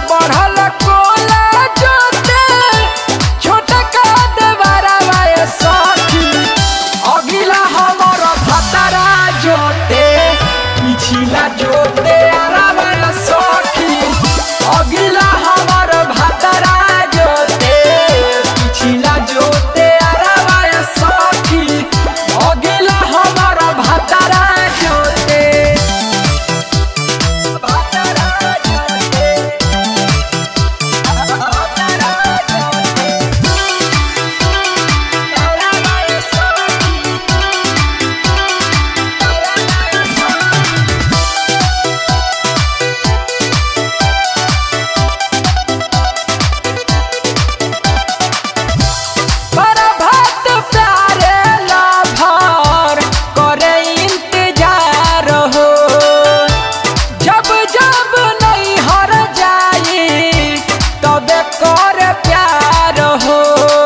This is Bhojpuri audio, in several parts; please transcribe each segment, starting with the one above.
बढ़ल कोला जोते छोटा का देवारा वाए सखी अगिला हमर भतारा जोते पिछिला जोते आरावा सखी अगिला हमर भतारा जोते पिछिला जोते आरावा सखी अगिला हमर भतारा जोते भतारा जोते भतारा जोते आरावा सखी बरभत प्यारे लाभार करे इंतजार हो जब जब नहीं हर जाई तबे कर प्यार हो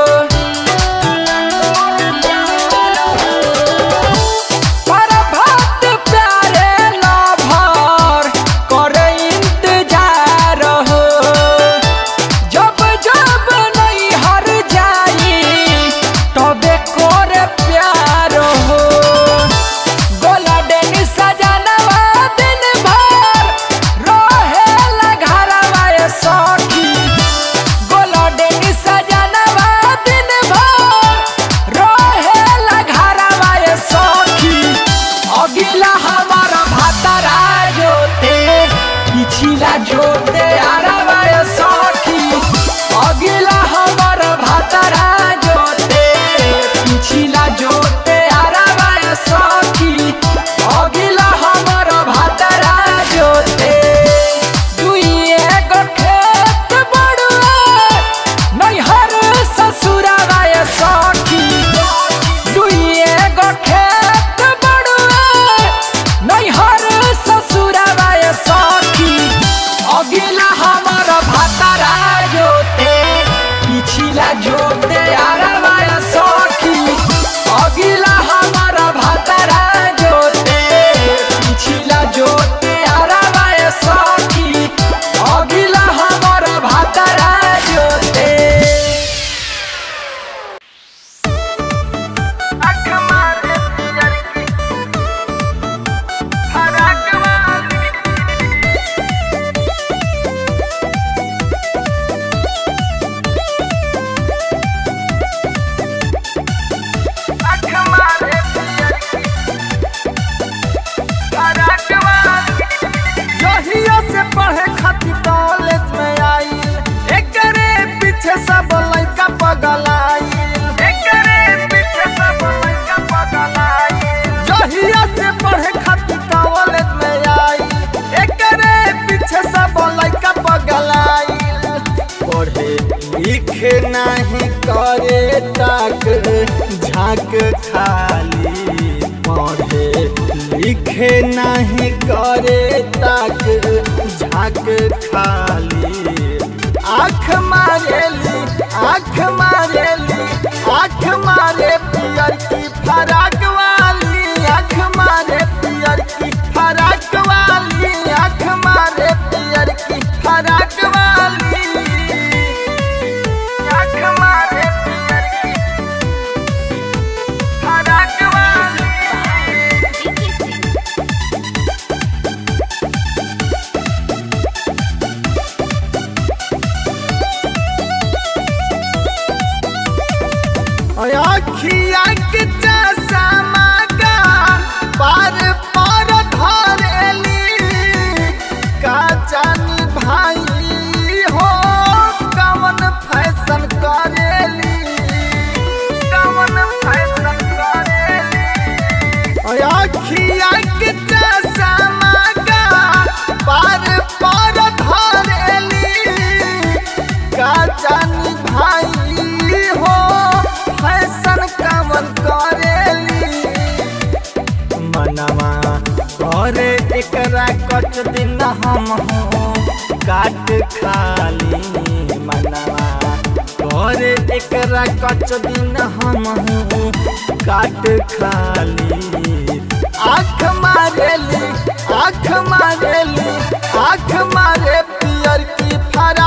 बरभत प्यारे लाभार करे इंतजार हो जब जब नहीं हर जाई तबे कर प्यार हो गोला डेनी सजनवा दिन भर रहे घरवा ए सखी गोला डेनी सजनवा दिन भर रहे घरवा ए सखी अगिला हमारा भातारा जोते पिछिला जोते आरावा ए सखी अगिला हमर भातारा जोते पिछिला जोते आरावा ए सखी अगिला हमर भातारा जोते दुइए गो खेत बड़ुए नैहर ससुरावा ए सखी दुइए गो खेत बड़ुए नैहर ससुरावा ए सखी अगिला हमर भातारा जोते पिछिला जोते आरावा ए सखी अगिला हमर भातारा जोते पिछिला जोते आरावा ए सखी अगिला हमर भातारा जोते जहिया से पढ़े खातिर कॉलेज में आई एकरे पीछे सब लड़का पगल एकरे पीछे सब लड़का पगल जहिया से पढ़े खातिर कॉलेज में आई एकरे पीछे सब लड़का पगल पढ़े लिखे नहीं करे तक झांक खाली पढ़े लिखे नहीं करे तक झांक खाली आँख मारेली आँख मारेली आँख मारे पियर की फराक वाली आँख मारे पियर की फराक वाली आँख मारे पियर की फराक वाली आँख मारे पियर की फराक वाली अखिया के चश्मा का पार पार धरेली का जानी भाई हो कवन फैशन करेली कवन फैशन करेली अखिया के चश्मा का पार पार धरेली का जानी भाई हो फैशन कवन करेली मनवा करे एकरा कच दिन हम हो काट खाली मनवा करे एकरा कच दिन हम हो काट खाली आँख मारेली आँख मारेली आँख मारे पियर की फरा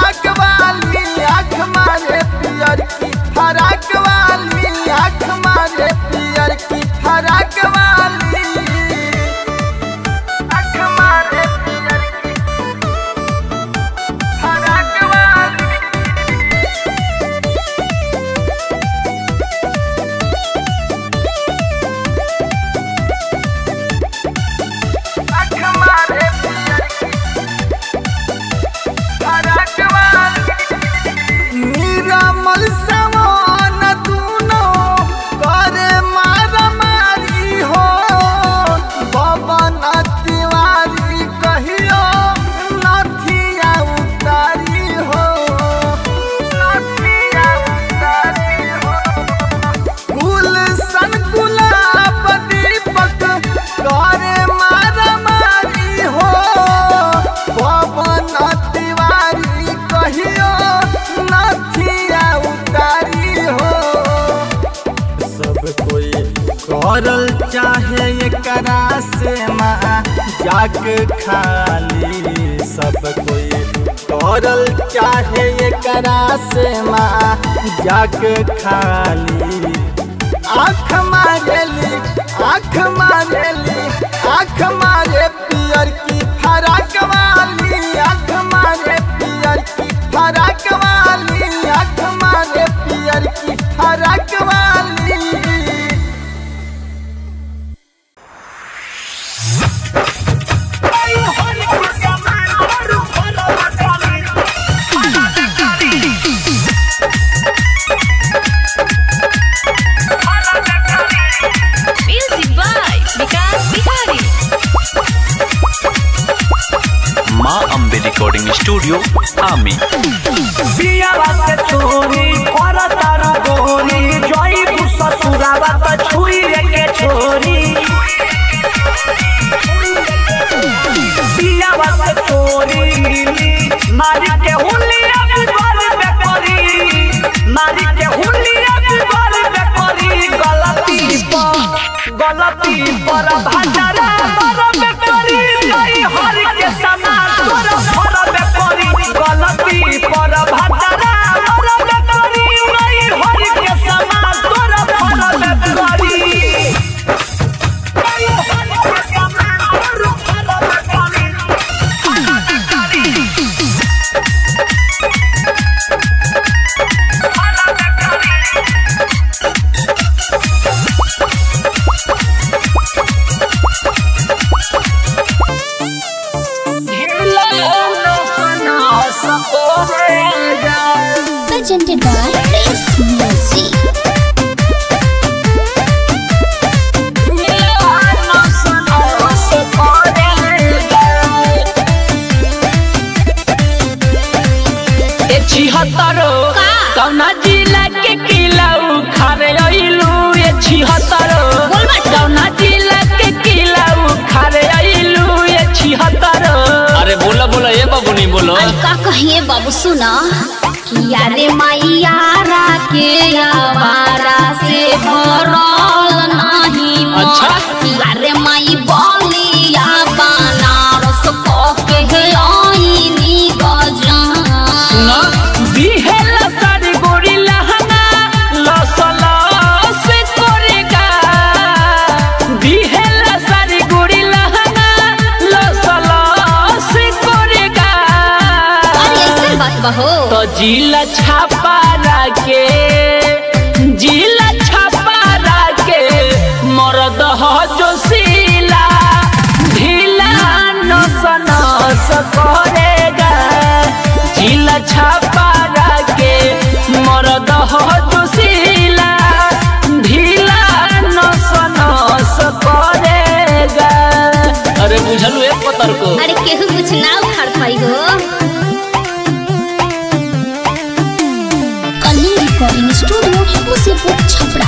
करल चाहे एकरा से माँ जाके खाली सब कोई करल चाहे एकरा से माँ जाके खाली आँख मारेली आँख मारेली आँख मारे पियर की फराक वाली आँख मारे पियर की फराक वाली आँख मारे पियर की फराक वाली Music by Vikas Bihari. माँ अम्बे रिकॉर्डिंग स्टूडियो आमी बियावा से चोरी कर तारू गोरी जोई ससुरावा त छुई के छोरी बियावा से चोरी मारी के हुलिया बिगल पे करी मारी के हुलिया बिगल पे करी गलती पर गलती पर भाजरा पर पे करी नहीं हर के समान तोर भर पे करी गलती पर भाजरा पर पे करी नहीं हर के समान तोर भर पे करी नहीं हर के समान तोर भर पे करी presented by Prince Music. छिहत्तरो का? कौना जिला के किला उखारे अइलू ये छिहत्तरो बोल बाटे। कौना जिला के किला उखारे अइलू ये छिहत्तरो अरे बोला बोला ये बाबूनी बोलो अरे का कहिए बाबू सुना कि यारे मैयारा के आवारा से भरल नहीं मन। अच्छा। कि यारे माई बलिया बनारस के हे आईनी गजान सुना बिहेला सारी गोरी लहंगा लसला से कोरेगा बिहेला सारी गोरी लहंगा लसला से कोरेगा अरे ऐसे बात बहो तो जिला छापा के जिला छापा के मरद हो जो सीला ढीला नस नस करेगा जिला छापा के मरद हो जो सीला ढीला नस नस करेगा अरे बुझलू एक पतर को अरे केहू कुछ ना उखाड़ पाई हो कलिंग रिकॉर्डिंग स्टूडियो मुसीपुर छपरा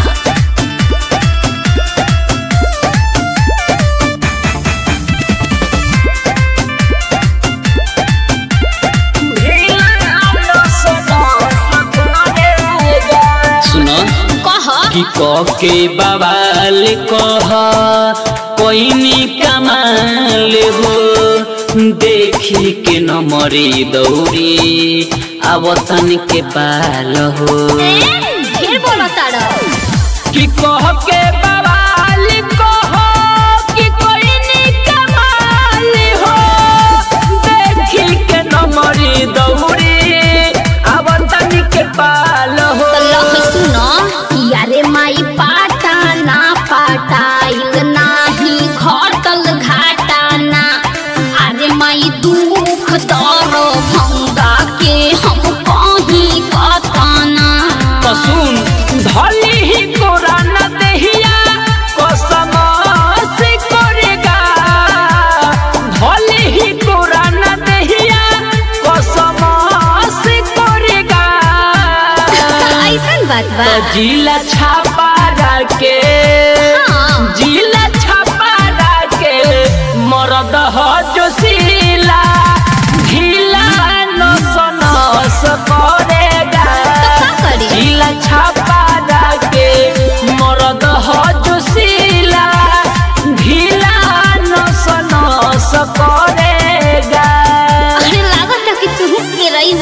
सुना कह कि के बवाल कह कोई कमाल हो देखी के न मरी दौड़ी आवतन के पाल हो फिर बोलो तारा कि कह के बवाल कह कि कोई नी कमाल हो देखी के नमरी दौड़ी आवतन के पाल हो तो लख सुनो यारे माई पाटा ना पाटाइल नाही घटल घाटा ना अरे माई दुख दर भंगा के हम कहीं कतना कसुन धली ही कोरा न देहिया कसम से करेगा धली ही कोरा न देहिया कसम से करेगा ऐसन बात बा तो जिला छापा के हाँ। जिला छापा के मरद हो जो सीला ढीला नस नस करेगा का करी? जिला छापा के मरद हो जो सीला आइब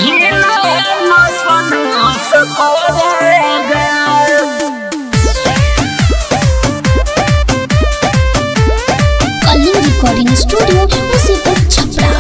कलिंग रिकॉर्डिंग स्टूडियो मुसीबत छपरा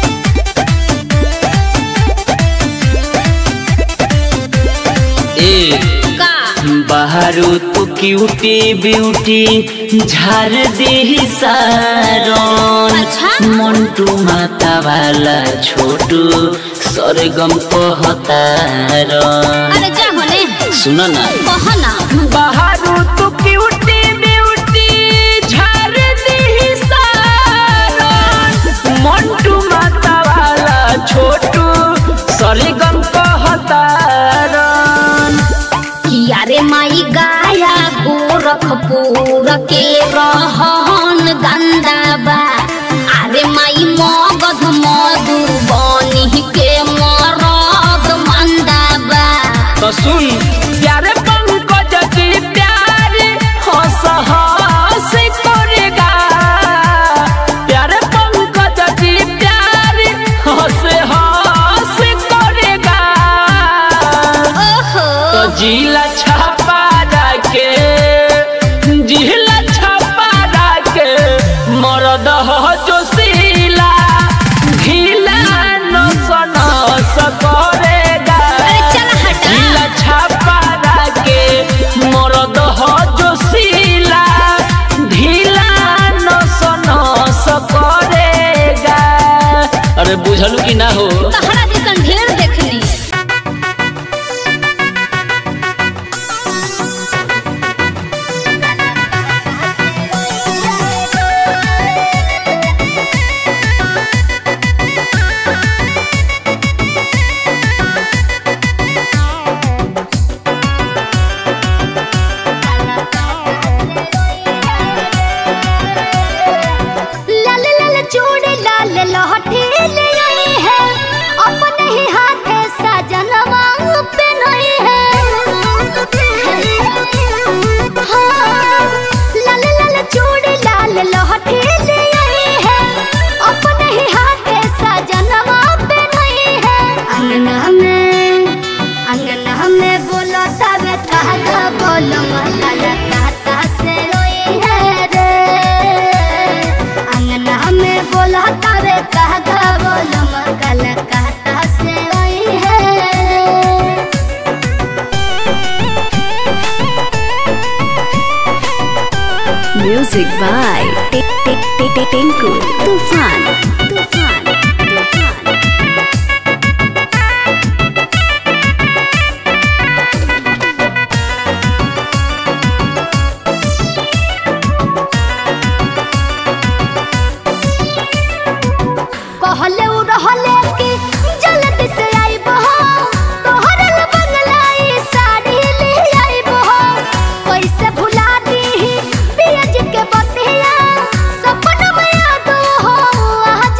ए का बाहरो तो क्यूटी ब्यूटी झार दे सारन अच्छा। मंटू माता वाला छोटू सरगम कहतारन अरे जा होने सुन ना कह ना बाहरो तू क्यूटी ब्यूटी झार दी सारन मंटू माता वाला छोटू सरगम कहतारन किया रे माई गाया गोरखपुर के रहन गंदा बा अरे माई मगध मधुबनी के मरद मंदा बा तो सुन प्यारे पंकज जी प्यारे हंस हंस करेगा प्यारे पंकज जी प्यारे हंस हंस करेगा ओहो तो जिला छापा के जिला छापा के मरद हो जोशीला ढीला नस नस करेगा अरे चल हटा ढीला छापा के मरद हो जोशीला ढीला नस नस करेगा अरे बुझलू कि ना हो तहरा जैसन ढेर देखनी लाल लाल चूड़ी लाल लहठी ले आई है अपने ही हाथे सजनवा पे नहीं है हाँ, लाल लाल चूड़ी लाल लहठी ले आई है अपने ही हाथे सजनवा पे नहीं है अंगना में अंगना में बोलो तबे कहा बोलो मकाला कहता से रोई है रे अंगना में बोलो तबे कहा बोलो मकाला कहता से रोई है Music by Tinku Tufan. Tufan. Tufan. कहले उ रहले कि जल्दी से आइब हो तोहर ला बंगलाई साड़ी ले आइब हो कैसे भुला दीही पियज के बतिया सपन में याद हो आ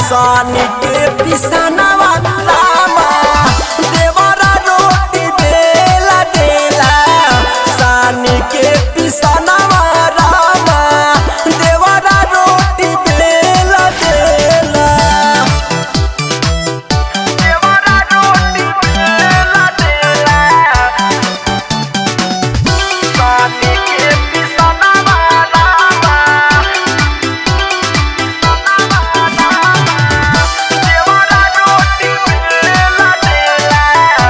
सानी के पिसनवा रामा देवरा रोटी बेला देला सानी के पिसनवा रामा देवरा रोटी बेला देला देवरा रोटी बेला देला सानी के पिसनवा रामा देवरा रोटी बेला देला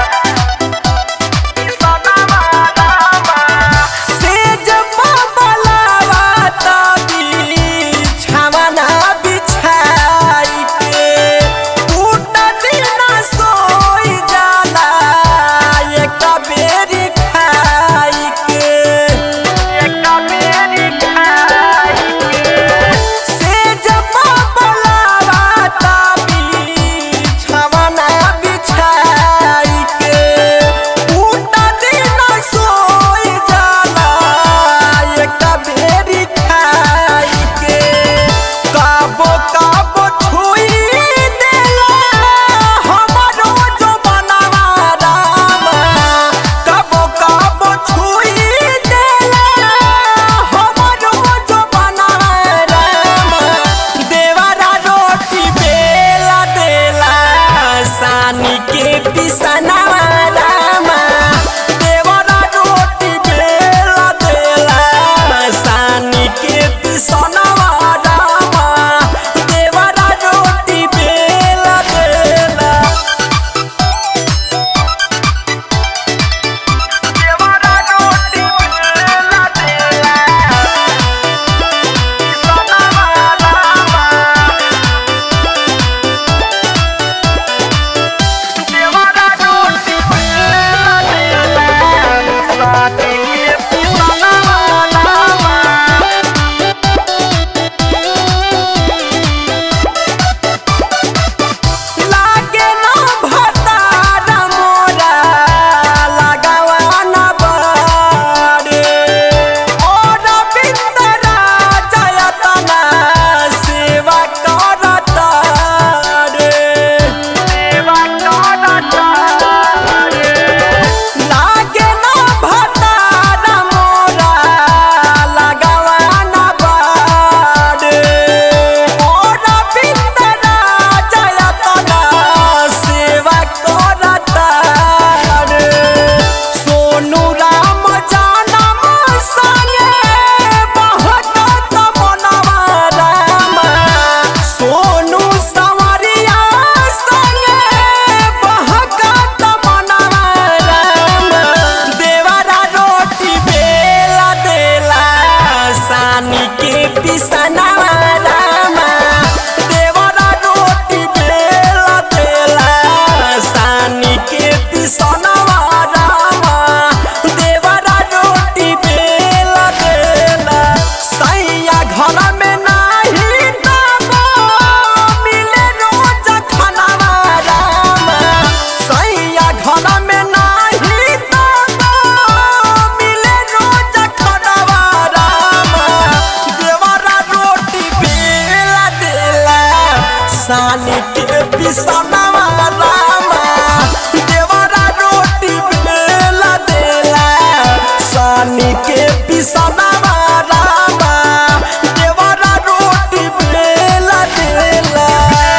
सेज बाबलावा तबी छावना बिछाई के टूट दिन सोई जाला एक बेरी खाई के एक बेरी खाई के सेज बाबलावा तबी छावना बिछाई के टूट दिन सोई जाला एक बेरी खाई के काबो काबो छुई देला हमरो जो बनवा रामा काबो काबो छुई देला हमरो जो बनवा रामा देवरा रोटी बेला देला सानी के पिसनवा रामा देवरा रोटी बेला देला सानी के पिसनवा रामा देवरा रोटी बेला देला देवरा रोटी बेला देला पिसनवा रामा देवरा रोटी बेला देला सानी के पिसनवा रामा लागे न भतार मोरा लगावा न बरे और बिंदरा जयतना सेवा करत रे सेवा करत रे लागे न भतार मोरा लगावा न बरे और बिंदरा जयतना सेवा करत रे सोनू राम जानम संगे बहकत मनवा राम सोनू संवरिया संगे बहकत मनवा राम देवरा रोटी बेला देला सानी के पिसनवा रामा देवरा रोटी बेला देला सानी के पिसनवा रामा देवरा रोटी बेला देला सैया घर में नाही दबो मिले रोज खानावा रामा सैया घर में नाही दबो मिले रोज खानावा रामा देवरा रोटी बेला देला सानी के पिसनवा रामा देवरा रोटी बेला देला सानी के पिसनवा रामा देवरा रोटी बेला देला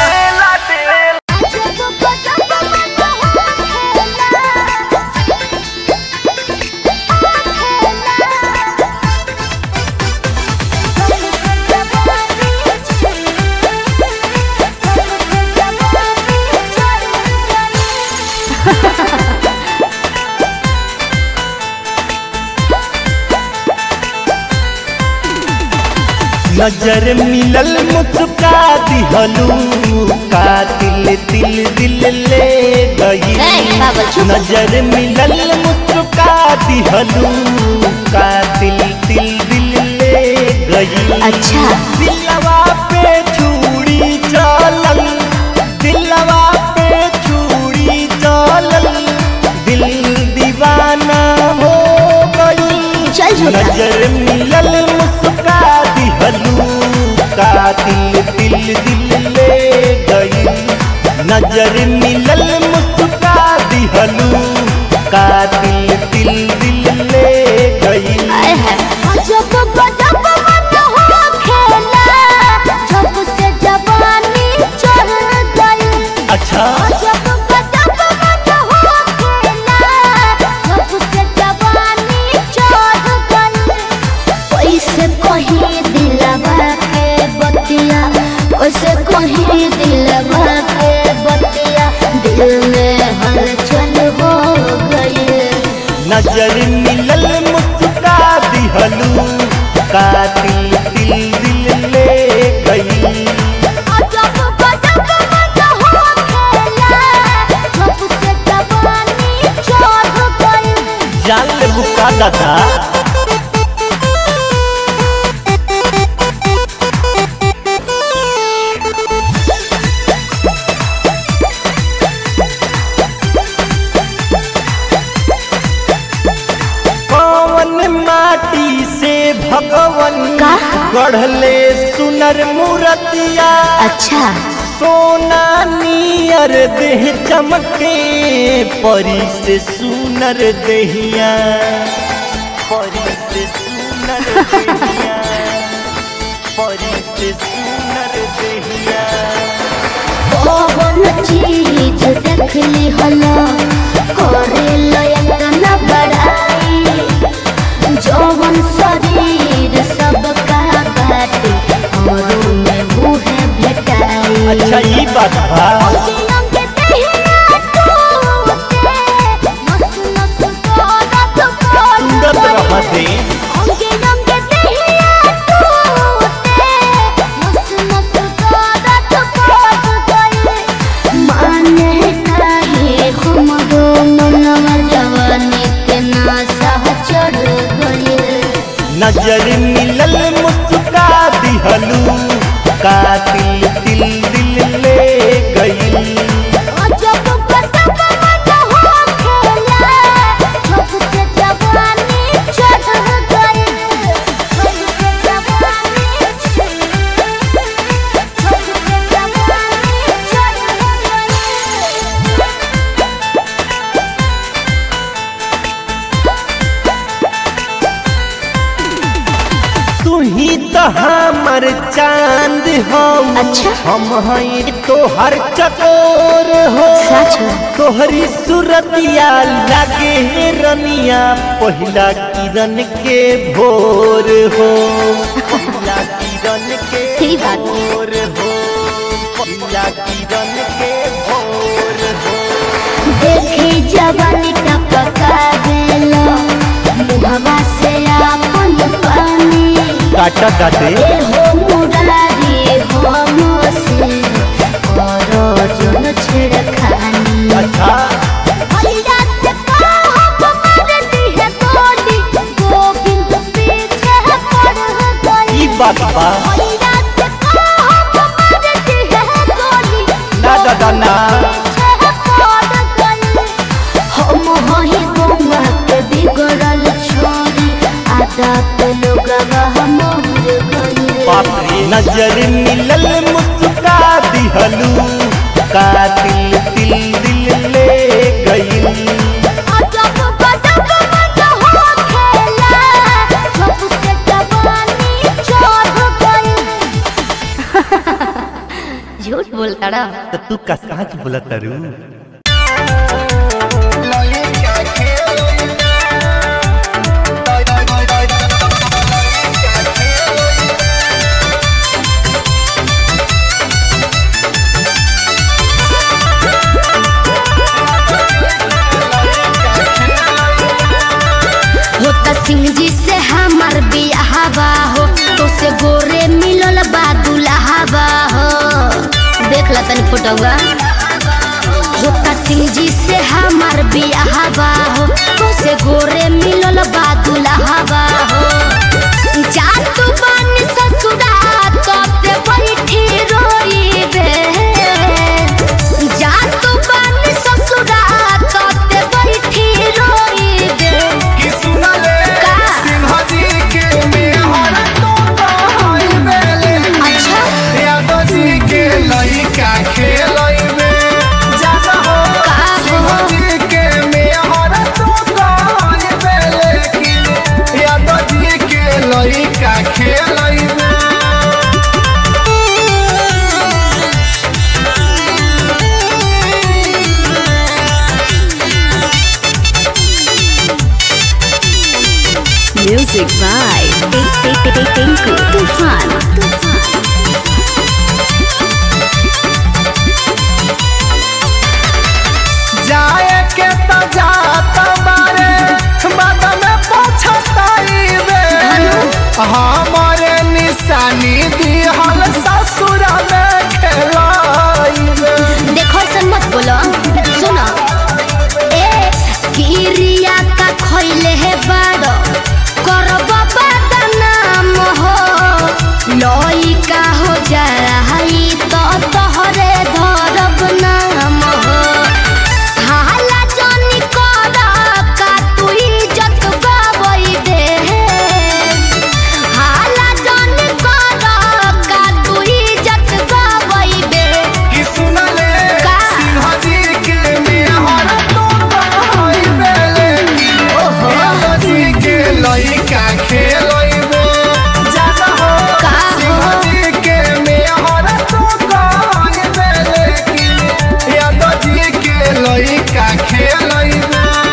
नजर मिलल मुस्का दिहलू का दिल दिल दिल ले गई नजर मिलल मुस्का दिहलू का दिल दिल दिल ले गई अच्छा दिलवा पे छुरी चलल दिलवा पे छुरी चलल दिल दीवाना हो गई चल झूठा नजर मिलल मुस्का दिहलू का दिल दिल दिल ले गई नजर मिलल मुस्का दिहलू का दिल दिल दिल ले गई जब गजब मन हो खेला जब से जवानी चढ़ गई अच्छा जब गजब मन हो खेला जब से जवानी चढ़ गई कैसे कहीं दिलवा के बतिया कैसे कहीं दिलवा के बतिया दिल में हलचल हो गई नजर मिलल मुस्का दिहलू का दिल दिल दिल ले गई जब गजब मन हो खेला जब से जवानी चढ़ गई जान ले बुका दादा कौन माटी से भगवन का? गढ़ले सुनर मूर्तिया अच्छा सोना नियर देह चमके परी से सुनर देहिया परी से सुनर देहिया परी से सुनर देहिया कौन चीज देखली हलो करे लयन बड़ाई जौवन शरीर सबका बाटे औरों में मुहे भेटाई अच्छा ये बात बा अंग देहिया टूटे, नस नस दर्द सुंदर बढ़ रहा गई। दे अंगे अंगे देहिया टूटे, नस नस दर्द बढ़ गई। माने काहे हमरो मनवा जवानी के नासा चढ़ गई नजर मिलल मुस्का दिहलू का दिल दिल दिल ले गई जब गजब मन हो खेला जब से जवानी चढ़ गई जब से जवानी जब से जवानी चढ़ गई तू ही तो हमर चांद हो अच्छा। हम हैं तोहर चकोर हो सच है। तोहरी सूरतिया लागे रनिया पहिला किरण के भोर हो पहिला किरण के सही बात। भोर हो पहिला किरण के भोर हो देखी जवानी टपका देलो मुहवा से आपन पानी काटा काटे ए हो मुरारी हो मोसे करो जोन छिड़खानी अच्छा भैया से कहब मारती है गोली गोविंद पीछे पड़ गई ई बात बा भैया से कहब मारती है गोली ना दादा ना पीछे पड़ गई हम हही गौवा के बिगड़ल छोरी आदत लोगवा हमर गई बाप रे नजर मिलल मुस्का दिहलू का दिल दिल दिल ले गई जब गजब मन हो खेला जब से जवानी चढ़ गई झूठ बोलता रहा तो तू का कहाँ के बोला तारू होता सिंह जी से हमार बियाहवा हो तो से गोरे मिलल बा दुल्हावा हो देख ला तनी फोटोवा होता सिंह जी से हमार बियाहवा हो तो से गोरे मिलल बा दुल्हावा हो जा तू बन ससुरा तब ते बैठी रोइबे जा तू बन ससुरा तब ते बैठी रोइबे कि सुनले का? सिंह जी के मेहर तो कहई बेले अच्छा यादव जी के लइका खेलई में टिंकू तूफान तूफान जाए के तो जात बारे बाद में पछताइबे हमारे निशानी दिहल ससुर में खेलाइबे देखो ऐसा मत बोलो सुनो ए किरिया का खइले है बाड़ो करब बदनाम हो लइका हो जाई तो तोहरे धरब नाम हो हाला जनी कर का तू इज्जत गवई दे हाला जनी कर का तू इज्जत गवई दे कि सुनले का? सिंह जी के मेहर तो कहइबे ओहो जी के लइका खेलइबे जाना हो का सिंह हो? जी के मेहर तो कहइबे लेकिन यादव जी के लइका खेलइबे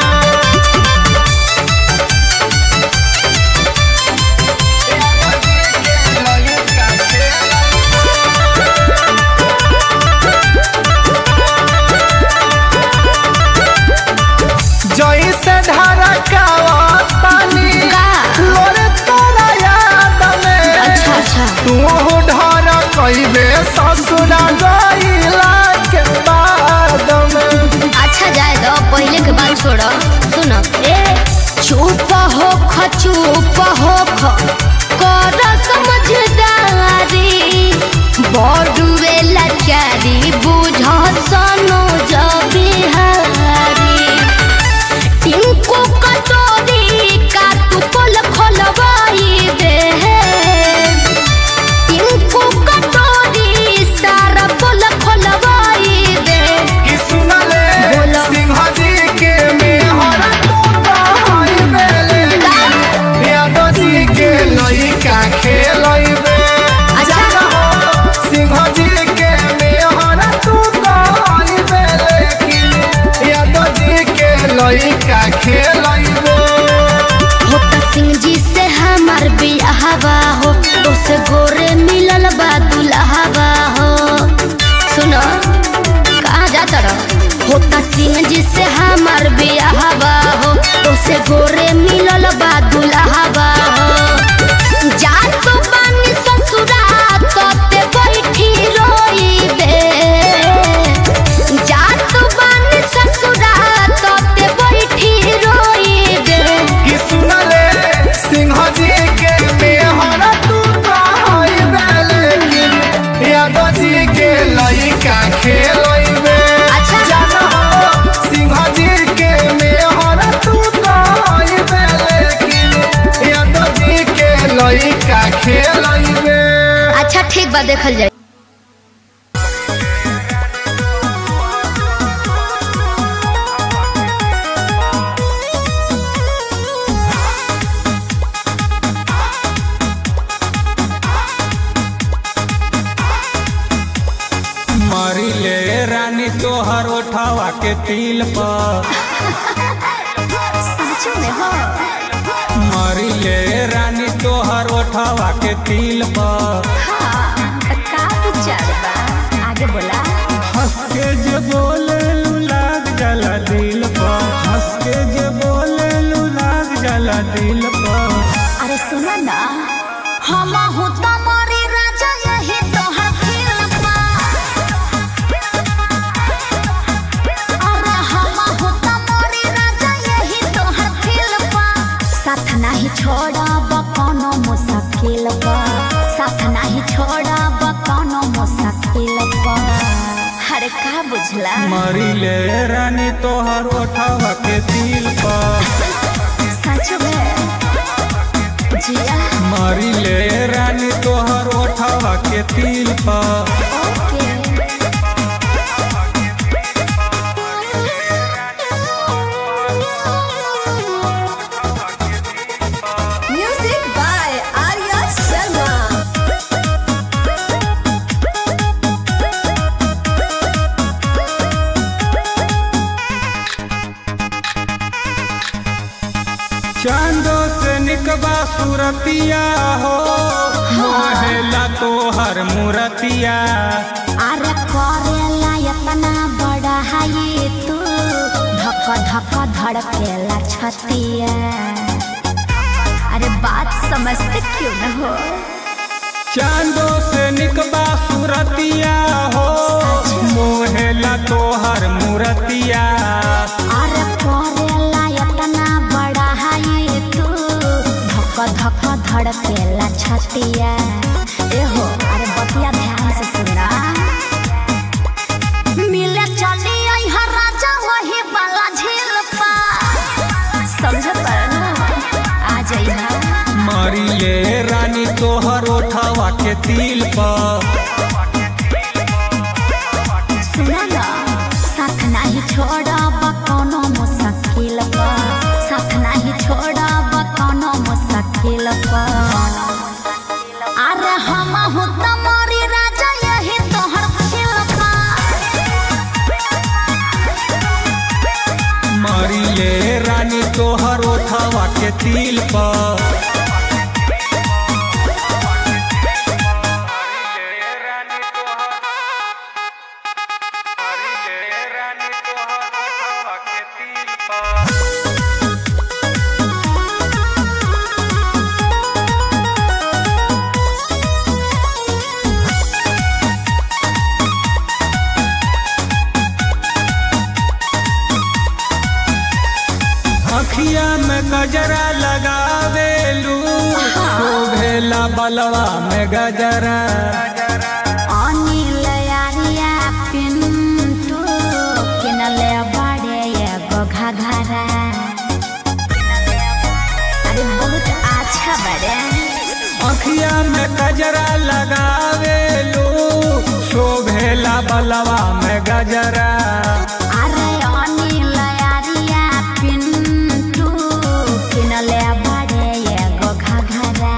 जैसे ढरकावतानी का? लोरे तोरा याद में अच्छा अच्छा तू ढर कइबे ससुरा गइला के बाद में अच्छा जाए दो पहले के बात छोड़ो सुनो ए चुप हो ख चुप हो ख कर समझदारी बड़ुए लाचारी बुझ सनो जबिहारी टिंकू कटोरी का तू पोल खोलवाई दे टिंकू कटोरी सारा पोल खोलवाई दे कि सुनले बोलो। सिंह जी के मेहर तो कहइबे लेकिन यादव जी के लइका खेलइबे अच्छा। जाना हो सिंह जी के मेहर तू कहइबे लेकिन यादव जी के लइका खेलइबे हो त सिंह जी से हमार बियाहवा हो तो से गोरे मिलल बा दुल्हवा हो सुनो कहाँ जाता रहो हो त सिंह जी से हमार बियाहवा हो तो से गोरे मिलल बा दुल्हवा हो जा तो बानी ससुरा तोते बैठी रोई दे जा तो बानी ससुरा तोते बैठी रोई दे कि सुनले सिंह जी के मेहर तू कहइबे लेकिन यादव जी के लइका खेलइबे अच्छा। जाना हो सिंह जी के मेहर तू कहइबे लेकिन यादव जी के लइका खेलइबे अच्छा ठीक बा देखल जाए मरी ले रानी तोहर ओठावा के तिल पर मरी ले रानी तोहर ओठावा के तिल पर आगे बोला हंस के जे बोले लू लाग जाला दिल पर हंस के जे बोले लू लाग जाला दिल पर अरे सुना ना हम हो तुम्हारे राजा यही तो है फिल्म अरे हम हो तुम्हारे राजा यही तो है फिल्म साथ नहीं छोड़ब कोनो मुश्किल पर साथ नहीं छोड़ब कोनो मुश्किल पर अरे का बुझला मरी ले रानी तोहर ओठावा के तिल पर सच में जिया मरी ले रानी तोहर ओठावा के तिल पर ओके Music by Arya Sharma. चांदो से निकबा सूरतिया हो मोहेला तोहर मूरतिया अरे करेला इतना बड़ा है तू धक धक धड़केला छतिया अरे बात समझते क्यों न हो चांदो से निकबा सूरतिया हो मोहेला तोहर मूरतिया अरे करेला इतना बड़ा है तू धक धक धड़केला छतिया ए हो अरे बतिया ध्यान से सुना मिले चली आई हर राजा वही वाला झील पा समझ पर ना आ जाइए मारिए रानी तोहर ओठवा के तिल पर सुना ना साथ नहीं छोड़ब कोनो मुश्किल पर साथ नहीं छोड़ब कोनो मुश्किल पर अरे हम हूँ तुम्हारी राजा यही तोहर दिल मारिए रानी तोहर ओठवा के तिल पर अखिया में गजरा लगावेलू शोभेला बलवा में गजरा अनिल यारिया पिंटू किनले बड़े एगो घघरा अरे बहुत अच्छा बड़े अखिया में गजरा लगावेलू शोभेला बलवा में गजरा अरे अनिल यारिया पिंटू किनले बड़े एगो घघरा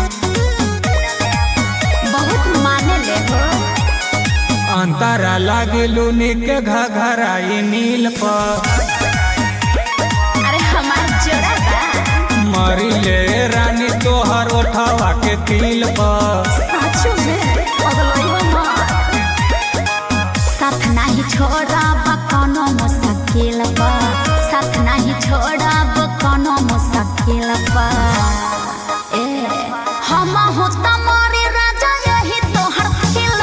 बहुत माने ले हो अंतरा लागलू निक घघराई नील पर अरे हमार जोड़ा बा मरिले रानी तोहर ओठवा के तिल पर साचो में पगलइबा मत साथ नहीं छोड़ब कोनो मुश्किल पर साथ नहीं छोड़ब कोनो मुश्किल पर ए हम हो तुम्हारे राजा यही तोहर दिल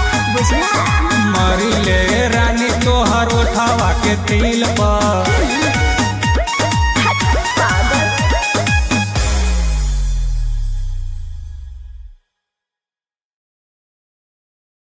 मरिले रानी तोहर ओठवा के तिल पर